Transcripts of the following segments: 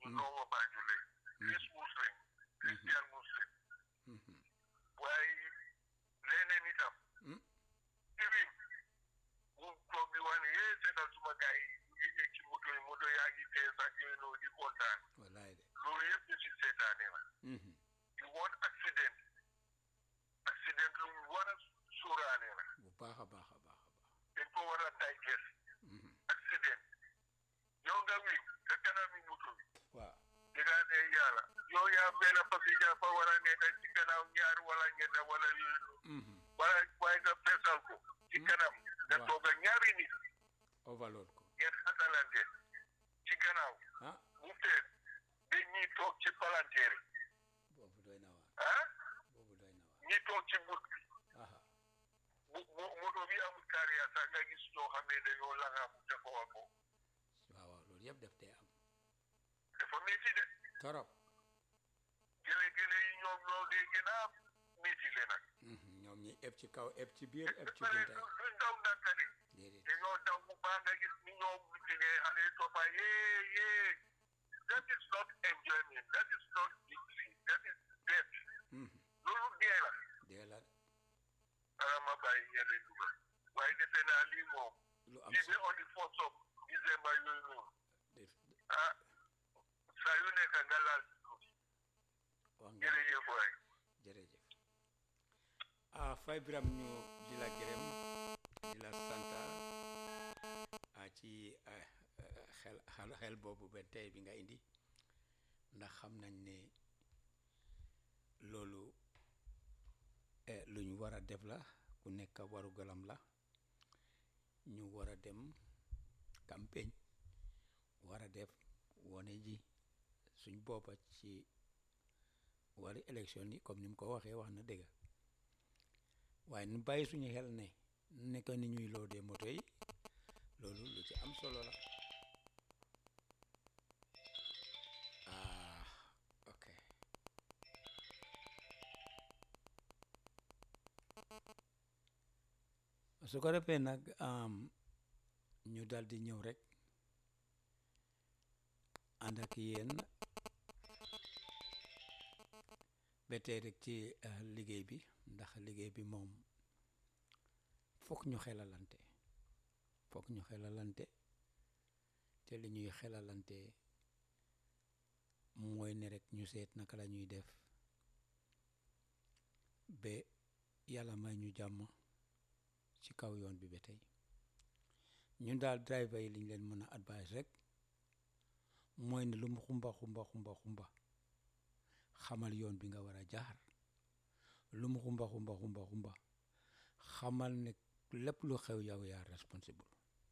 ndongo Banjul lañ fils muslim christian muslim waaye leneen itam Mm. even bu toog di wax ne yee seetal suma gars yi ñu ngi egg ci moto yi moto yaa ngi fees ak yooyu noonu di kontaan wallaay de loolu yëpp ñu si seetaane la Mhm. you want accident accident lu mu war a sóoraale la bu baax a baax a baax a baax dañ ko war a digest Mhm. accident yow nga wi sa kanami moto bi waaw dinaa ne yàlla yow yaa benn passenger fa war a nekk ci gannaaw ñaar wala ñetta wala yooyu noonu Mhm. wala waaye nga feesal ko ci kanam nga Waaw. toog ak ñaari nit overload ko ngeen xatalante ci gannaaw ah mu fees ba ñii toog ci palanteer yi boobu doy na waar ah boobu doy na waar ñii toog ci but bi aha bu bu moto bi amul carrière sax nga gis ñoo xam ne dañoo langaamu te ko wa ko waaw waaw loolu yëpp def tey am dafa métti de torop gële-gële yi ñoom ñoo dee gën a métti le nag Mhm. ñoom ñi eb ci kaw eb ci biir eb ci pare bunta du du ndaw ndànka de déedéet dañoo daw bu baax nga gis ni ñoom ci ne xale yi toppa yee yee that is not enjoyment that is not victory that is death Mhm. loolu dee la dee la ara ma bàyyi ñeneen dugal waaye defe naa lii moom lu am lii solo ba on the first of December yooyu noonu def ah saa yu nekk nga laal si tuuti wax nga jërëjëf waay jërëjëf ah fay biram ñu di la gërëm di la santa ah ci ah, ah, xel xel xel boobu ba tey bi nga indi ndax xam nañ ne loolu eh, lu ñu war a def la ku nekk waru galam la ñu war a dem campagne war a def wone ji suñ boppa ci wari élection yi comme ni mu ko waxee wax na dëgg waaye nu bàyyi suñu xel ne nekk ni ñuy loodee moto yi loolu lu ci am solo la ah ok su ko defee nag am ñu dal di ñëw rek ànd ak yéen ba tey rek ci eh, liggéey bi ndax liggéey bi moom fokk ñu xelalante fokk ñu xelalante te li ñuy xelalante mooy ne rek ñu seet naka la ñuy def ba yàlla may ñu jàmm ci kaw yoon bi ba tey ñun daal driver yi liñ leen mën a advice rek mooy ne lu mu xumba xumba xumba xumba xamal yoon bi nga war a jaar lu mu xumba xumba xumba xumba xamal ne lépp lu xew yow yaa responsible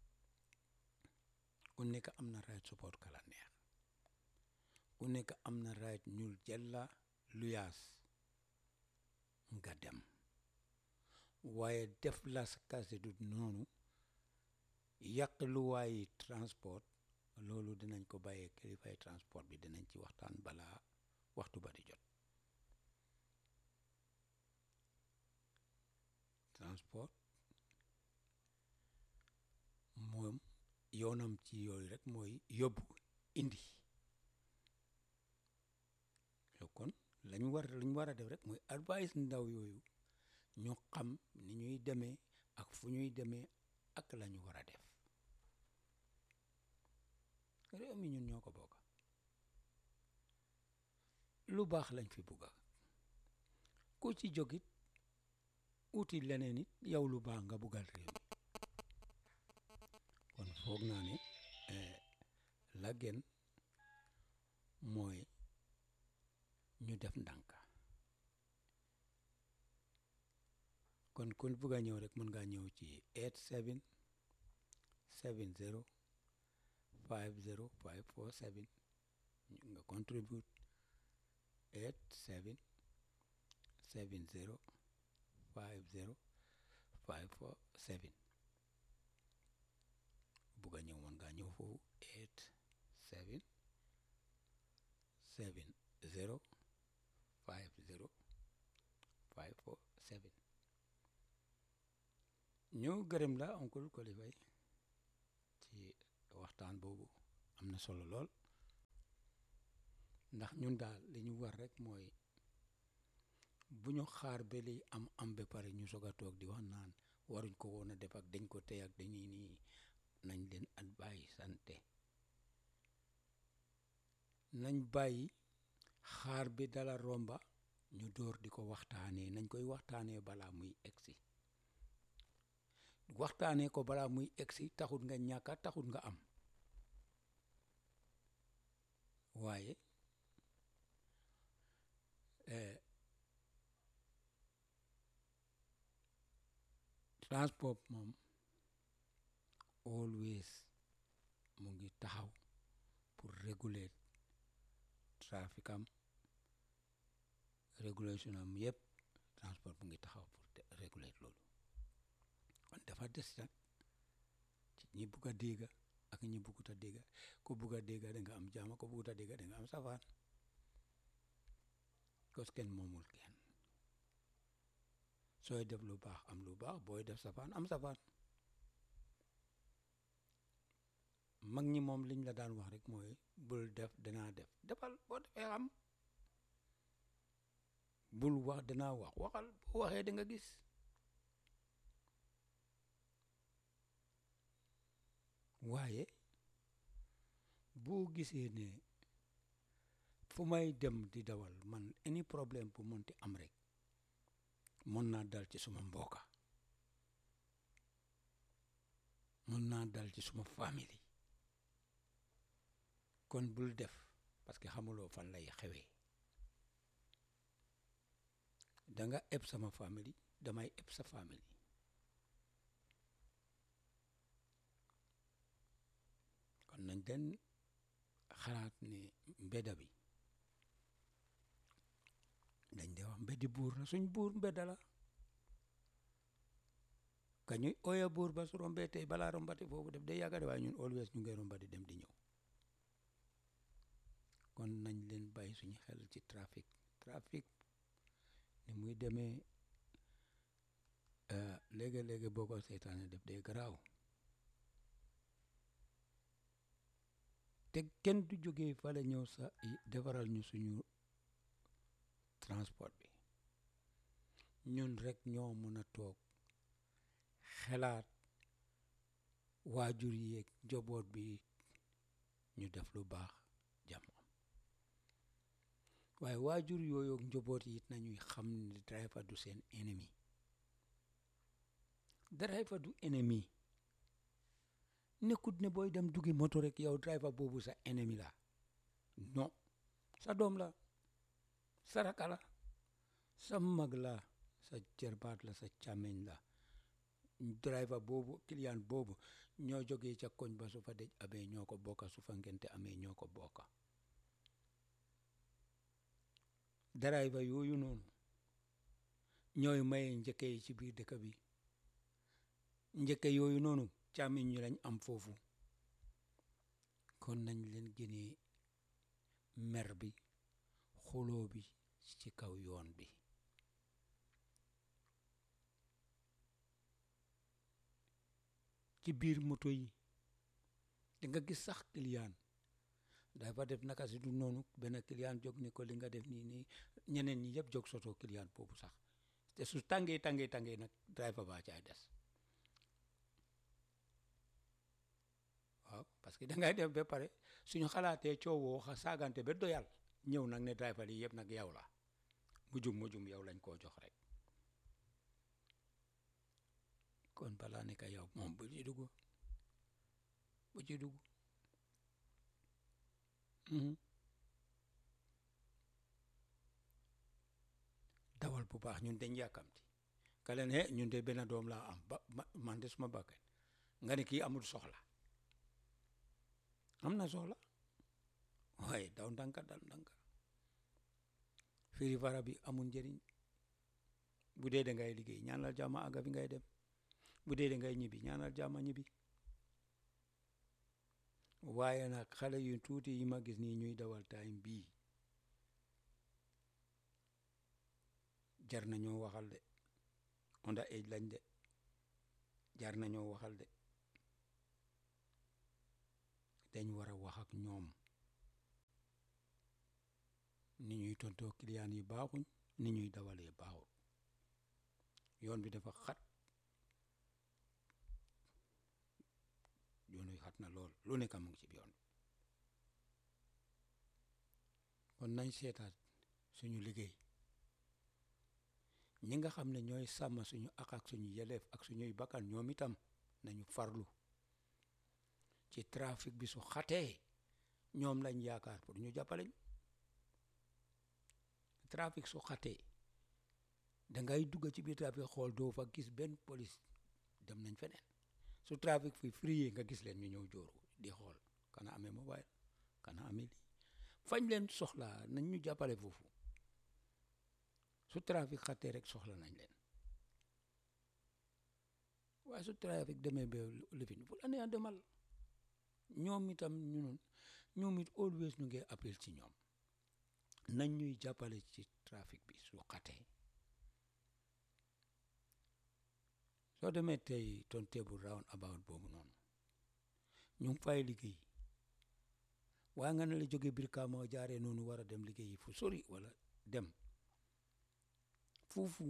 ku nekk am na right support kala neex ku nekk am na right ñu jël la luyaas nga dem waaye def la sa kase du noonu yàq lu waayi transport loolu dinañ ko bàyyee kilifay transport bi dinañ ci waxtaan balaa waxtu ba di jot transport moom yoonam ci yooyu rek mooy yóbbu indi yow kon lañ war lañ war a def rek mooy advice ndaw yooyu ñu xam ni ñuy demee ak fu ñuy demee ak la ñu war a def réew mi ñun ñoo ko bokk lu baax lañ fi bugga ku ci jógit uti leneen it yow lu baax nga buggal réew mi kon foog naa ne la gën mooy ñu def ndànk kon kun bugg a ñëw rek mën ngaa ñëw ci 87 70 50 547 nga contribute 87 70 50 547 bugg a ñëw mën ngaa ñëw foofu 87 70 50 547 ñu gërëm la oncle Coly Faye ci waxtaan boobu am na solo lool ndax ñun daal li ñu war rek mooy bu ñu xaar ba liy am am ba pare ñu soog a toog di wax naan waruñ ko woon a def ak dañ ko tey ak dañuy nii nañ leen at bàyyi sante nañ bàyyi xaar bi dala romba ñu door di ko waxtaanee nañ koy waxtaanee balaa muy egsi waxtaanee ko balaa muy egsi taxut nga ñàkka taxut nga am waaye transport moom always mu ngi taxaw pour réguler trafic am régulation am yëpp transport mu ngi taxaw pour réguler loolu kon dafa des nag ci ñi bugg a dégga ak ñi buggut a dégga ku bugg a dégga da nga am jaama ku buggut a dégga da nga am safaan cos kenn moomul kenn sooy def lu baax am lu baax booy def safaan am safaan mag ñi moom liñ la daan wax rek mooy bul def danaa def defal boo defee xam bul wax danaa wax waxal boo waxee da nga gis waaye boo gisee ne fu may dem di dawal man any problème bu monti am rek mën naa dal ci suma mbokka mën naa dal ci suma famille kon bul def parce que xamuloo fan lay xewee danga eb sama famille damay eb sa famille kon nañ den xalaat ne mbedda bi dañ de wax mbeddi buur la suñ buur mbedda la ka ñuy oya buur ba su rombee tey balaa rombati foofu def day yàgga de waaye ñun always ñu ngi rombati dem di ñëw kon nañ leen bàyyi suñu xel ci trafic trafic ni muy demee léegi-léegi boo ko seetaane def day garaaw te kenn du jógee fale ñëw sa defaral ñu suñu transport bi ñun rek ñoo mën a toog xelaat waajur yeeg njaboot bi ñu def lu baax jàmm am waaye waajur yooyu ak njaboot yi it nañuy xam ne driver du seen ennemi driver du ennemi nekkut ne booy dem duggi moto rek yow driver boobu sa ennemi la non sa doom la sa raka la sa mag la sa jarbaat la sa càmmeñ la driver boobu client boobu ñoo jógee ca koñ ba su fa dej amee ñoo ko bokka su fa ngente amee ñoo ko bokka driver yooyu noonu ñooy maye njëkke yi ci biir dëkk bi njëkke yooyu noonu càmmiñ ñu lañ am foofu kon nañ leen génnee mer bi xuloo bi ci kaw yoon bi ci biir moto yi di nga gis sax client dafa def naka si du noonu benn client jóg ni ko li nga def nii nii ñeneen ñi yëpp jóg soto client boobu sax te su tàngee tàngee tàngee nag driver ba caay des waaw parce que dangay def ba pare suñu xalaatee coowoo xa saagante ba doyal ñëw nag ne driver yi yëpp nag yow la mujum mujum yow lañ koo jox rek kon balaa ne ka yow moom bu ci dugg bu ci dugg dawal bu baax ñun dañ yàkkamti ka leen he ñun de benn doom laa am ba man de suma bakkan nga ne kii amul soxla am na soxla waaye daw ndànka dal ndànka firi fara bi amul njëriñ bu dee da ngay liggéey ñaanal jàmma àgga fi ngay dem bu dee da ngay ñibbi ñaanal jàmma ñibbi waaye nag xale yu tuuti yi ma gis nii ñuy dawal time bii jar nañoo waxal de onda age lañ de jar nañoo waxal de dañ war a wax ak ñoom tontoo client yi baaxuñ ni ñuy dawalee baaxul yoon bi dafa xat yoon wi xat na lool lu nekk mu ngi ci yoon bi kon nañ seetaat suñu liggéey ñi nga xam ne ñooy sàmm suñu ak ak suñu yeleef ak suñuy bakkan ñoom itam nañu farlu ci trafic bi su xatee ñoom lañ yaakaar pour ñu jàppaleñ trafic su xatee dangay dugg ci biir trafic xool doo fa gis benn police dem nañ feneen su trafic fi free nga gis leen ñu ñëw jooru di xool kana amee mobile kana amee lii fañ leen soxla nañ ñu jàppale foofu su trafic xatee rek soxla nañ leen waaye su trafic demee ba lifin fu la nee demal ñoom itam ñun ñoom it always ñu ngi appel ci ñoom nañ ñuy jàppale ci trafic bi su xatee soo demee tey turntable round about boobu noonu ñu ngi fay liggéey waaye nga ne la jóge Brikama jaaree noonu war a dem liggéeyi fu sori wala dem foofu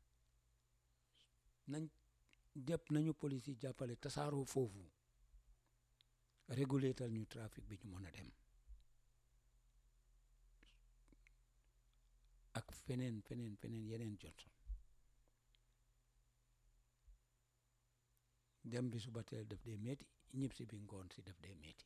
nañ jëpp nañu police yi jàppale tasaaroo foofu régulétal ñu trafic bi ñu mën a dem ak feneen feneen feneen yeneen Johnson dem bi suba teel def dee metti ñib si bi ngoon si def dee metti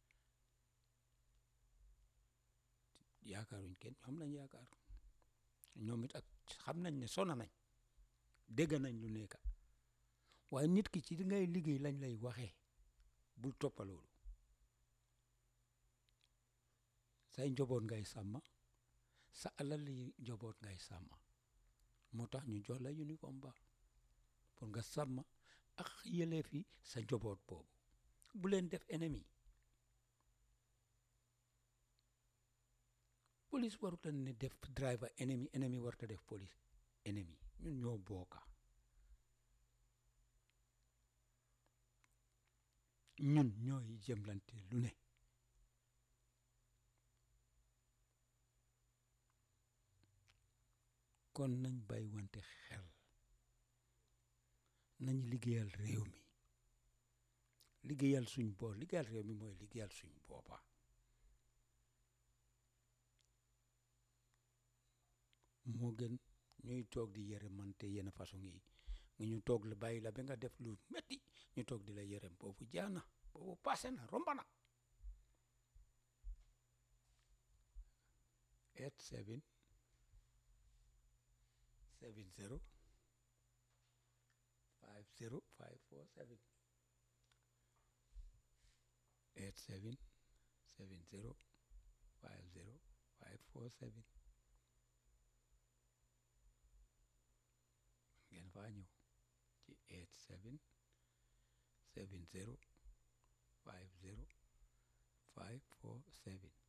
yaakaaruñ kenn ñoom lañ yaakaar ñoom it ak xam nañ ne sona nañ dégg nañ lu nekk waaye nit ki ci di ngay liggéey lañ lay waxee bul toppa loolu say njaboot ngay sàmm sa alal yi njaboot ngay sàmm moo tax ñu jox la uniforme ba pour nga sàmm ak yëleef yi sa njaboot boobu bu leen def ennemi police waruta ne def driver ennemi ennemi waruta def police ennemi ñun ñoo booka ñun ñooy jëmlante lu ne kon nañ bàyyi wante xel nañ liggéeyal réew mi liggéeyal suñ boor liggéeyal réew mi mooy liggéeyal suñ boppa moo gën ñuy toog di yërëmante yenn façon yi nga ñu toog la bàyyi la ba nga def lu metti ñu toog di la yërëm boobu jaana boobu passé na romba na eight seven seven zero five zero five four seven eight seven seven zero five zero five four seven ngeen faa ñëw ci eight seven seven zero five zero five four seven